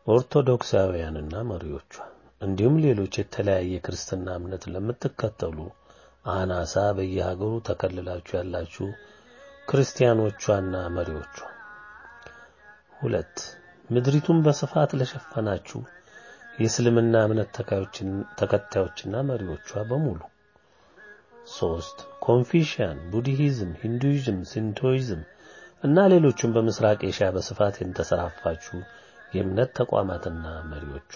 ኦርቶዶክሳውያንና መሪዎቿ እንዲሁም ሌሎች የተለያየ ክርስትና እምነት ለምትከተሉ አናሳ በየሀገሩ ተከልላችሁ ያላችሁ ክርስቲያኖቿና መሪዎቿ። ሁለት ምድሪቱን በስፋት ለሸፈናችሁ የእስልምና እምነት ተከታዮችና መሪዎቿ በሙሉ። ሶስት ኮንፊሽያን፣ ቡድሂዝም፣ ሂንዱይዝም፣ ሲንቶይዝም እና ሌሎችም በምስራቅ ኤሽያ በስፋት የተሰራፋችሁ የእምነት ተቋማትና መሪዎቿ።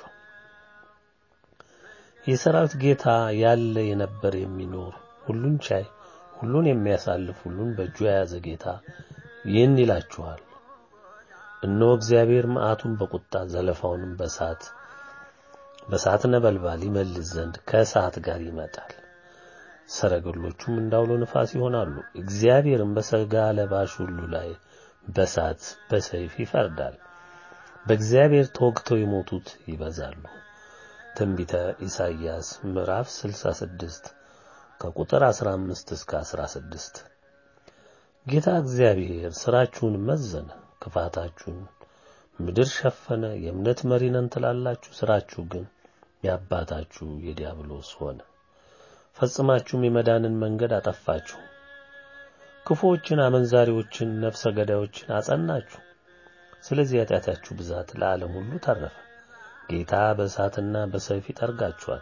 የሰራዊት ጌታ ያለ የነበር የሚኖር ሁሉን ቻይ ሁሉን የሚያሳልፍ ሁሉን በእጁ የያዘ ጌታ ይህን ይላችኋል፣ እነሆ እግዚአብሔር መዓቱን በቁጣ ዘለፋውንም በእሳት በእሳት ነበልባል ይመልስ ዘንድ ከእሳት ጋር ይመጣል። ሰረገሎቹም እንዳውሎ ንፋስ ይሆናሉ። እግዚአብሔርም በሥጋ ለባሽ ሁሉ ላይ በእሳት በሰይፍ ይፈርዳል። በእግዚአብሔር ተወግተው የሞቱት ይበዛሉ። ትንቢተ ኢሳይያስ ምዕራፍ 66 ከቁጥር 15 እስከ 16። ጌታ እግዚአብሔር ሥራችሁን መዘነ፣ ክፋታችሁን ምድር ሸፈነ። የእምነት መሪ ነን ትላላችሁ፣ ሥራችሁ ግን የአባታችሁ የዲያብሎስ ሆነ። ፈጽማችሁም የመዳንን መንገድ አጠፋችሁ። ክፉዎችን፣ አመንዛሪዎችን፣ ነፍሰ ገዳዮችን አጸናችሁ። ስለዚህ ኃጢአታችሁ ብዛት ለዓለም ሁሉ ተረፈ። ጌታ በእሳትና በሰይፍ ይጠርጋችኋል።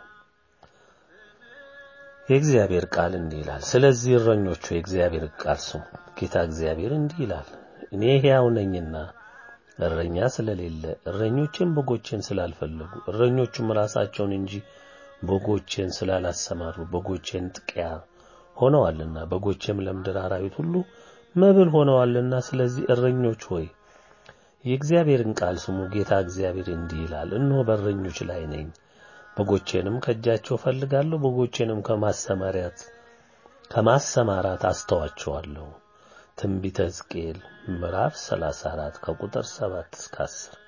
የእግዚአብሔር ቃል እንዲህ ይላል። ስለዚህ እረኞቹ የእግዚአብሔር ቃል ስሙ። ጌታ እግዚአብሔር እንዲህ ይላል፣ እኔ ሕያው ነኝና እረኛ ስለሌለ እረኞቼም በጎቼን ስላልፈለጉ እረኞቹም ራሳቸውን እንጂ በጎቼን ስላላሰማሩ በጎቼን ጥቂያ ሆነዋልና በጎቼም ለምድር አራዊት ሁሉ መብል ሆነዋልና ስለዚህ እረኞች ሆይ የእግዚአብሔርን ቃል ስሙ። ጌታ እግዚአብሔር እንዲህ ይላል፣ እነሆ በእረኞች ላይ ነኝ፣ በጎቼንም ከእጃቸው ፈልጋለሁ፣ በጎቼንም ከማሰማሪያት ከማሰማራት አስተዋቸዋለሁ። ትንቢተ ሕዝቅኤል ምዕራፍ 34 ከቁጥር 7 እስከ 10።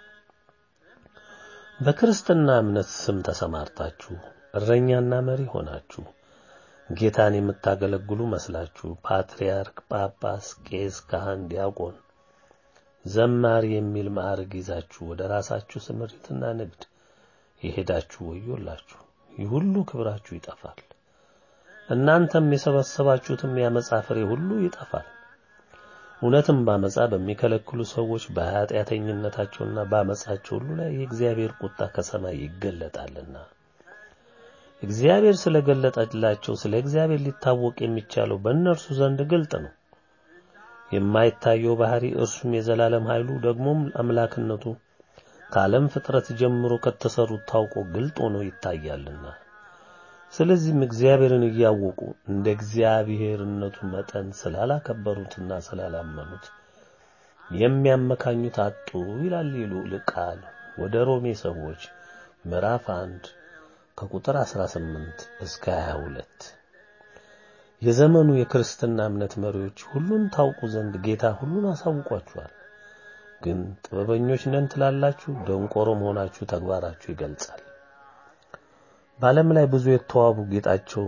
በክርስትና እምነት ስም ተሰማርታችሁ እረኛና መሪ ሆናችሁ ጌታን የምታገለግሉ መስላችሁ ፓትርያርክ፣ ጳጳስ፣ ቄስ፣ ካህን፣ ዲያቆን፣ ዘማሪ የሚል ማዕረግ ይዛችሁ ወደ ራሳችሁ ስምሪትና ንግድ የሄዳችሁ ወዮላችሁ። ይህ ሁሉ ክብራችሁ ይጠፋል። እናንተም የሰበሰባችሁትም የዓመፃ ፍሬ ሁሉ ይጠፋል። እውነትም ባመፃ በሚከለክሉ ሰዎች በኃጢአተኝነታቸውና ባመፃቸው ሁሉ ላይ የእግዚአብሔር ቁጣ ከሰማይ ይገለጣልና እግዚአብሔር ስለገለጠላቸው ስለ እግዚአብሔር ሊታወቅ የሚቻለው በእነርሱ ዘንድ ግልጥ ነው። የማይታየው ባህሪ እርሱም የዘላለም ኃይሉ ደግሞም አምላክነቱ ከዓለም ፍጥረት ጀምሮ ከተሰሩት ታውቆ ግልጥ ሆኖ ይታያልና ስለዚህም እግዚአብሔርን እያወቁ እንደ እግዚአብሔርነቱ መጠን ስላላከበሩትና ስላላመኑት የሚያመካኙት አጡ ይላል ልዑል ቃል ወደ ሮሜ ሰዎች ምዕራፍ 1 ከቁጥር 18 እስከ 22። የዘመኑ የክርስትና እምነት መሪዎች ሁሉን ታውቁ ዘንድ ጌታ ሁሉን አሳውቋችኋል። ግን ጥበበኞች ነን ትላላችሁ፣ ደንቆሮ መሆናችሁ ተግባራችሁ ይገልጻል። በዓለም ላይ ብዙ የተዋቡ ጌጣቸው፣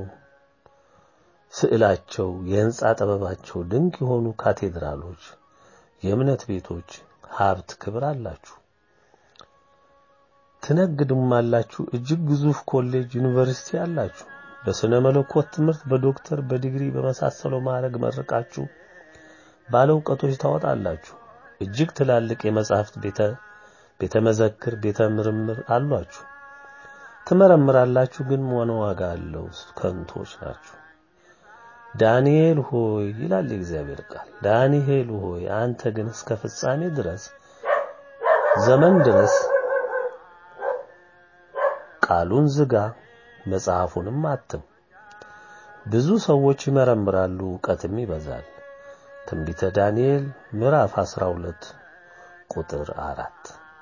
ስዕላቸው፣ የሕንጻ ጥበባቸው ድንቅ የሆኑ ካቴድራሎች፣ የእምነት ቤቶች፣ ሀብት፣ ክብር አላችሁ። ትነግዱም አላችሁ። እጅግ ግዙፍ ኮሌጅ፣ ዩኒቨርሲቲ አላችሁ። በስነ መለኮት ትምህርት በዶክተር በዲግሪ በመሳሰለው ማዕረግ መርቃችሁ ባለ እውቀቶች ታወጣላችሁ። እጅግ ትላልቅ የመጻሕፍት ቤተ ቤተ መዘክር ቤተ ምርምር አሏችሁ። ትመረምራላችሁ፣ ግን ምን ዋጋ አለው? ከንቶች ናችሁ። ዳንኤል ሆይ ይላል የእግዚአብሔር ቃል፣ ዳንኤል ሆይ አንተ ግን እስከ ፍጻሜ ድረስ ዘመን ድረስ ቃሉን ዝጋ፣ መጽሐፉንም አትም። ብዙ ሰዎች ይመረምራሉ፣ ዕውቀትም ይበዛል። ትንቢተ ዳንኤል ምዕራፍ 12 ቁጥር አራት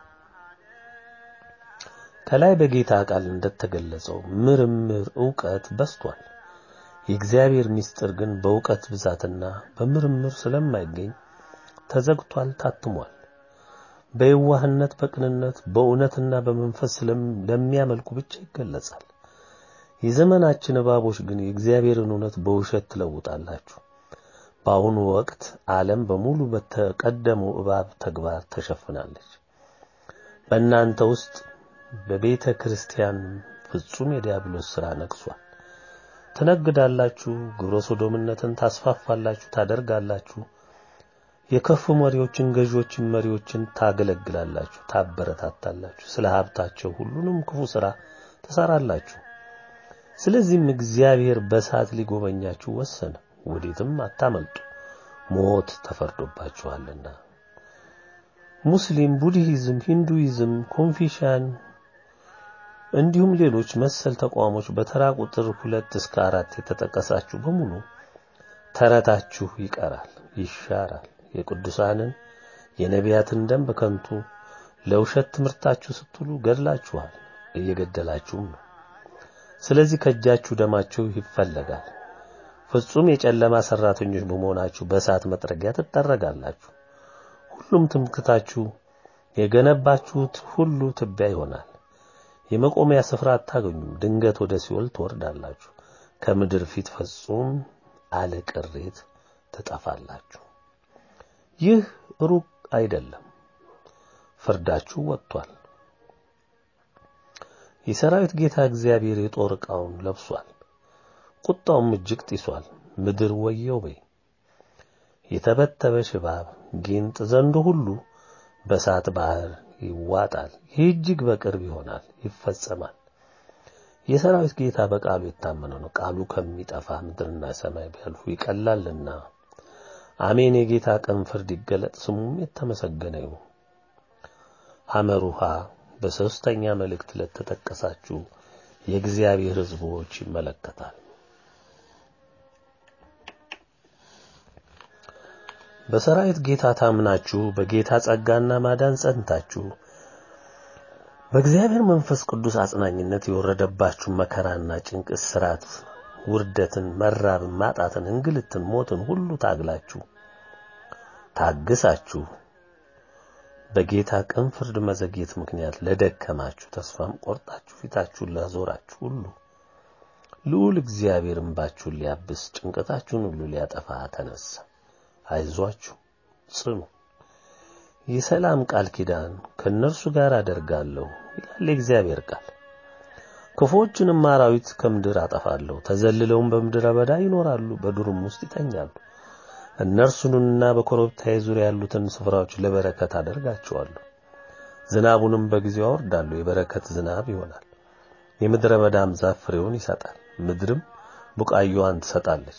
ከላይ በጌታ ቃል እንደተገለጸው ምርምር ዕውቀት በስቷል። የእግዚአብሔር ምስጢር ግን በዕውቀት ብዛትና በምርምር ስለማይገኝ ተዘግቷል፣ ታትሟል። በየዋህነት በቅንነት በእውነትና በመንፈስ ለሚያመልኩ ብቻ ይገለጻል። የዘመናችን እባቦች ግን የእግዚአብሔርን እውነት በውሸት ትለውጣላችሁ። በአሁኑ ወቅት ዓለም በሙሉ በተቀደመው እባብ ተግባር ተሸፍናለች። በእናንተ ውስጥ በቤተ ክርስቲያን ፍጹም የዲያብሎስ ሥራ ነግሷል። ትነግዳላችሁ፣ ግብረ ሶዶምነትን ታስፋፋላችሁ፣ ታደርጋላችሁ። የከፉ መሪዎችን፣ ገዢዎችን፣ መሪዎችን ታገለግላላችሁ፣ ታበረታታላችሁ። ስለ ሀብታቸው ሁሉንም ክፉ ሥራ ትሰራላችሁ። ስለዚህም እግዚአብሔር በእሳት ሊጎበኛችሁ ወሰነ፣ ወዴትም አታመልጡ፣ ሞት ተፈርዶባችኋልና። ሙስሊም፣ ቡድሂዝም፣ ሂንዱይዝም፣ ኮንፊሽያን እንዲሁም ሌሎች መሰል ተቋሞች በተራ ቁጥር ሁለት እስከ አራት የተጠቀሳችሁ በሙሉ ተረታችሁ ይቀራል፣ ይሻራል። የቅዱሳንን የነቢያትን ደም በከንቱ ለውሸት ትምህርታችሁ ስትሉ ገድላችኋል፣ እየገደላችሁም ነው። ስለዚህ ከእጃችሁ ደማችሁ ይፈለጋል። ፍጹም የጨለማ ሰራተኞች በመሆናችሁ በእሳት መጥረጊያ ትጠረጋላችሁ። ሁሉም ትምክታችሁ የገነባችሁት ሁሉ ትቢያ ይሆናል። የመቆሚያ ስፍራ አታገኙም። ድንገት ወደ ሲኦል ትወርዳላችሁ። ከምድር ፊት ፍጹም አለ ቅሬት ትጠፋላችሁ። ይህ ሩቅ አይደለም፣ ፍርዳችሁ ወጥቷል። የሰራዊት ጌታ እግዚአብሔር የጦር ዕቃውን ለብሷል፣ ቁጣውም እጅግ ጢሷል። ምድር ወየው በይ። የተበተበ ሽባብ፣ ጊንጥ፣ ዘንዶ ሁሉ በእሳት ባህር ይዋጣል። ይህ እጅግ በቅርብ ይሆናል፣ ይፈጸማል። የሰራዊት ጌታ በቃሉ የታመነ ነው። ቃሉ ከሚጠፋ ምድርና ሰማይ ቢያልፉ ይቀላልና። አሜን። የጌታ ቀን ፍርድ ይገለጥ፣ ስሙም የተመሰገነ ይሁን። ሐመሩሃ በሦስተኛ መልእክት ለተጠቀሳችሁ የእግዚአብሔር ሕዝቦች ይመለከታል። በሰራዊት ጌታ ታምናችሁ በጌታ ጸጋና ማዳን ጸንታችሁ በእግዚአብሔር መንፈስ ቅዱስ አጽናኝነት የወረደባችሁ መከራና ጭንቅ፣ እስራት፣ ውርደትን፣ መራብን፣ ማጣትን፣ እንግልትን፣ ሞትን ሁሉ ታግላችሁ ታግሳችሁ በጌታ ቀን ፍርድ መዘግየት ምክንያት ለደከማችሁ ተስፋም ቆርጣችሁ ፊታችሁን ላዞራችሁ ሁሉ ልዑል እግዚአብሔር እንባችሁን ሊያብስ ጭንቀታችሁን ሁሉ ሊያጠፋ ተነሳ። አይዟችሁ ጽኑ። የሰላም ቃል ኪዳን ከእነርሱ ጋር አደርጋለሁ ይላል የእግዚአብሔር ቃል። ክፉዎችንም አራዊት ከምድር አጠፋለሁ፣ ተዘልለውም በምድረ በዳ ይኖራሉ፣ በዱርም ውስጥ ይተኛሉ። እነርሱንና በኮረብታዬ ዙሪያ ያሉትን ስፍራዎች ለበረከት አደርጋቸዋለሁ። ዝናቡንም በጊዜው አወርዳለሁ፣ የበረከት ዝናብ ይሆናል። የምድረ በዳም ዛፍ ፍሬውን ይሰጣል፣ ምድርም ቡቃያዋን ትሰጣለች።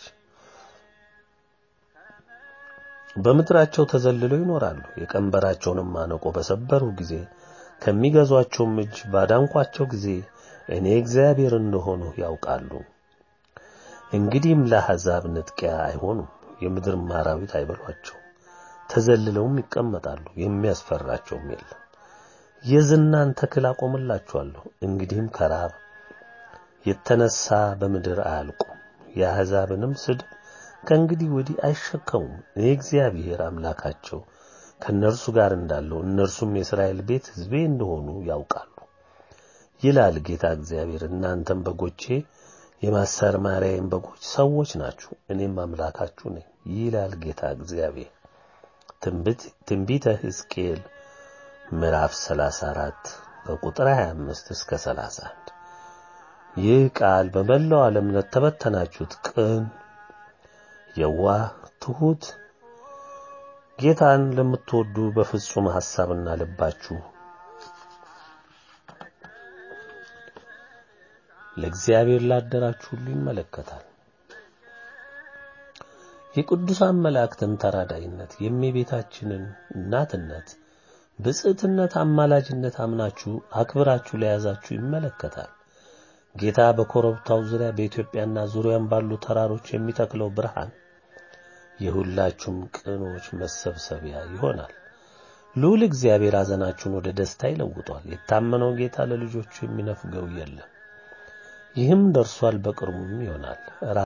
በምድራቸው ተዘልለው ይኖራሉ። የቀንበራቸውንም ማነቆ በሰበሩ ጊዜ ከሚገዟቸውም እጅ ባዳንኳቸው ጊዜ እኔ እግዚአብሔር እንደሆንሁ ያውቃሉ። እንግዲህም ለአሕዛብ ንጥቂያ አይሆኑም፣ የምድርም አራዊት አይበሏቸው። ተዘልለውም ይቀመጣሉ፣ የሚያስፈራቸውም የለም። የዝናን ተክል አቆምላቸዋለሁ፣ እንግዲህም ከራብ የተነሳ በምድር አያልቁም። የአሕዛብንም ስድብ ከእንግዲህ ወዲህ አይሸከሙም። እኔ እግዚአብሔር አምላካቸው ከእነርሱ ጋር እንዳለው እነርሱም የእስራኤል ቤት ሕዝቤ እንደሆኑ ያውቃሉ ይላል ጌታ እግዚአብሔር። እናንተም በጎቼ የማሰማሪያዬም በጎች ሰዎች ናችሁ፣ እኔም አምላካችሁ ነኝ ይላል ጌታ እግዚአብሔር። ትንቢተ ሕዝቅኤል ምዕራፍ 34 ከቁጥር 25 እስከ 31። ይህ ቃል በመላው ዓለም ለተበተናችሁት ቅን የዋህ ትሑት ጌታን ለምትወዱ በፍጹም ሐሳብና ልባችሁ ለእግዚአብሔር ላደራችሁ ሁሉ ይመለከታል። የቅዱሳን መላእክትን ተራዳይነት፣ የእመቤታችንን እናትነት፣ ብጽዕትነት፣ አማላጅነት አምናችሁ አክብራችሁ ለያዛችሁ ይመለከታል። ጌታ በኮረብታው ዙሪያ በኢትዮጵያና ዙሪያም ባሉ ተራሮች የሚተክለው ብርሃን የሁላችሁም ቅኖች መሰብሰቢያ ይሆናል። ልዑል እግዚአብሔር ሐዘናችሁን ወደ ደስታ ይለውጧል። የታመነው ጌታ ለልጆቹ የሚነፍገው የለም። ይህም ደርሷል፣ በቅርቡም ይሆናል።